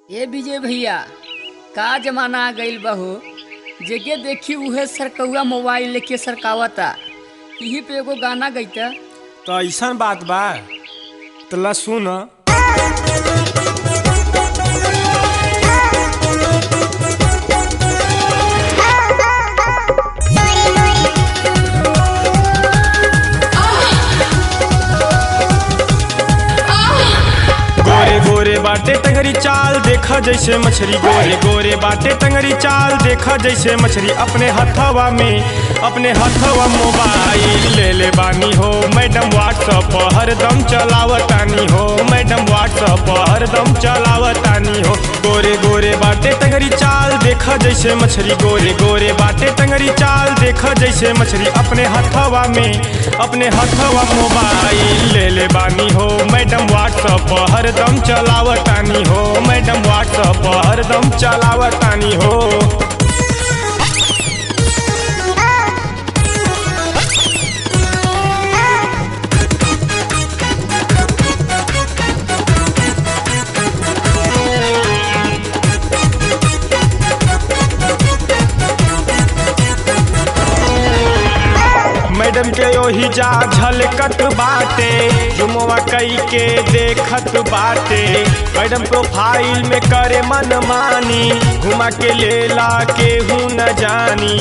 ए विजय भैया का जमाना आ गइल बहू जेके देखी उहे सरकौआ मोबाइल लेके सरकावता यही पे एगो गाना गईता तो ऐसा बात बा तला सुन गोरे गोरे बाटे टंगरी चाल देखा जैसे मछली गोरे गोरे बाटे टंगरी चाल देखा जैसे मछली अपने हथवा में अपने हथवा मोबाइल ले ले बानी हो मैडम व्हाट्सअप हरदम चलावतानी हो मैडम व्हाट्सअप हरदम चलावतानी हो गोरे गोरे बाटे टंगरी चाल देखा जैसे मछली गोरे गोरे बाटे टंगरी चाल देखा जैसे मछली अपने हथवा में अपने हथवा मोबाइल ले ले बानी हो मैडम व्हाट्सअप हरदम चलावतानी हो मैडम व्हाट्सअप हरदम चलावतानी हो मैडम के ओही जा झलकत बाटे जुमवा कई के देखत बाटे मैडम प्रोफाइल में करे मन मानी घुमा के लेला केहू न जानी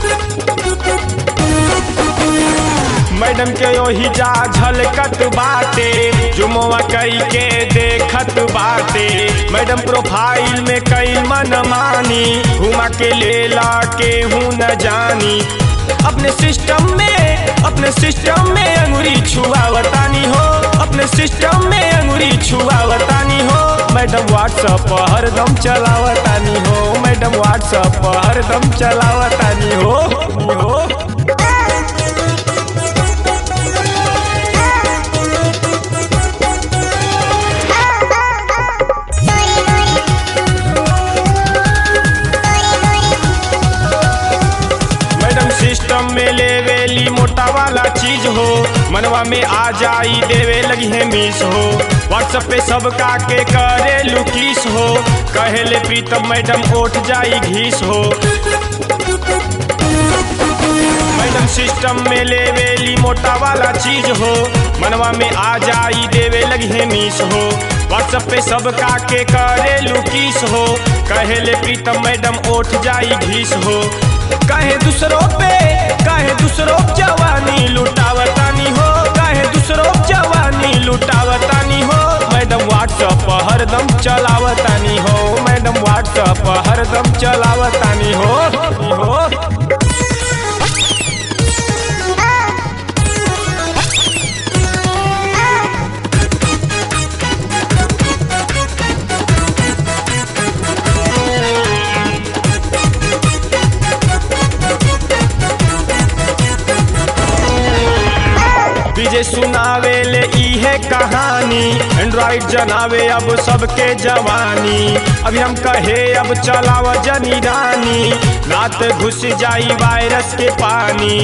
मैडम के ओही जा झलकत बाटे जुमवा कई के देखत बाटे मैडम प्रोफाइल में कई मन मानी घुमा के लेला केहू न जानी अपने सिस्टम में अपने सिस्टम में अंगुरी छुआवतानी हो अपने सिस्टम में अंगुरी छुआवतानी हो मैडम व्हाट्सअप हरदम चलावतानी हो मैडम व्हाट्सअप हरदम चलावतानी हो हो मैडम सिस्टम में लेवेली मोटा वाला चीज हो मनवा में आ जाई देवे लगी है मिस हो व्हाट्सएप पे सबका के करे लुकीस हो कहेले प्रीतम मैडम उठ जाई घीस हो मैडम सिस्टम में लेवेली मोटा वाला चीज हो मनवा में आ जाई देवे लगी है मिस हो व्हाट्सएप पे सबका के करे लुकीस हो कहेले प्रीतम मैडम उठ जाई घीस हो कहे दूसरों पे कहे दूसरों जवानी लुटावतानी हो कहे दूसरों जवानी लुटावतानी हो मैडम व्हाट्सएप हरदम चलावतानी हो मैडम व्हाट्सएप हरदम चलावतानी हो हो विजय सुनावे ले इहे कहानी एंड्रॉइड जनावे अब सबके जवानी अभी हम कहे अब चलाव जनी रानी रात घुस जाई वायरस के पानी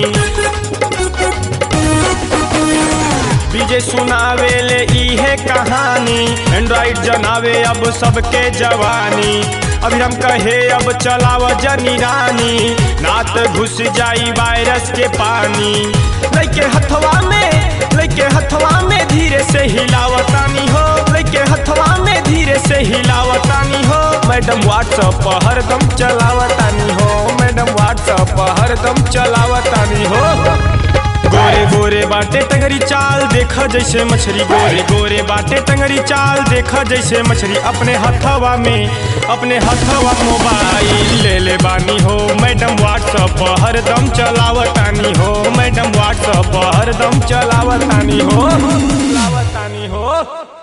विजय सुनावे ले इहे कहानी एंड्रॉइड जनावे अब सबके जवानी अभी हम कहे अब चलाव जनी रानी नात घुस जाई वायरस के पानी लैके हथवा में लैके हथवा में धीरे से हिलावतानी हो लैके हथवा में धीरे से हिलावतानी हो मैडम व्हाट्सअप हरदम चलावतानी हो मैडम व्हाट्सअप हरदम चलावतानी हो गोरे गोरे बाटे टंगरी चाल देखा जैसे मछली गोरे गोरे बाटे टंगरी चाल देखा जैसे मछली अपने हथवा में अपने हथवा मोबाइल ले ले बानी हो मैडम व्हाट्सअप हरदम चलावतानी हो मैडम व्हाट्सअप हरदम चलावतानी हो चलावतानी हो